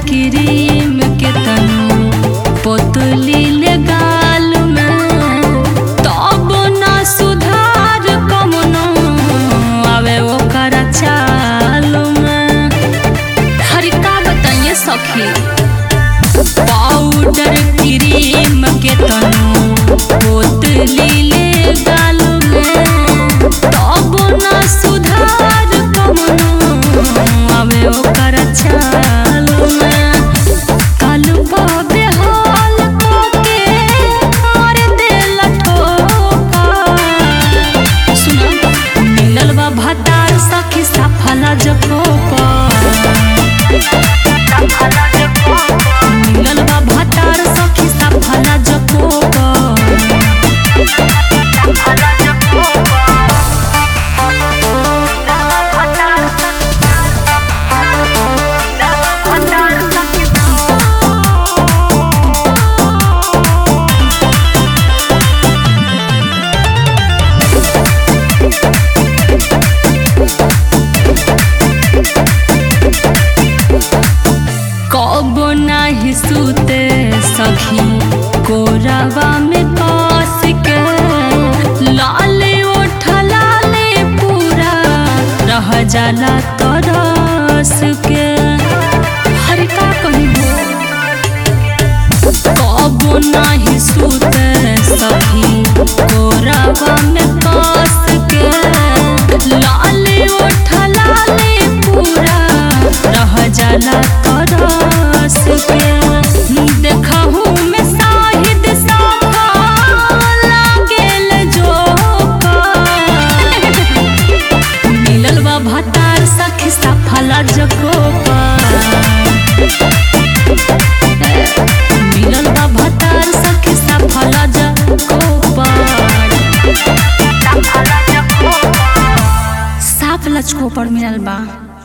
cream के तनु पोतली ले गाल में तब ना सुधार कमनो आवे ओकर चाल में हरि का बताइए सखी पाउडर क्रीम के तनु पोतली ले गाल में तब ना सुधार कमनो आवे ओकर चाल में कालू बाबे हाल के मार देल ठोका सुना मिलल बा भतार सखी सफला जकोपा मिलल बा भतार सखी सफला जकोपा कब नाही सुते सखी कोरवा में कस के लाले ओठ लाले पूरा रह जाला तरस के हर का कहिबो कब नाही सुते सखी कोरवा में कस के लाले ओठ लाले पूरा रह जाला तरस के देखहु में साहिद साफा लागेल जोका मिलल बा भतार सखी सफला जकोपा मिलल बा भतार सखी सफला जकोपा साफ लचको पर मिलल बा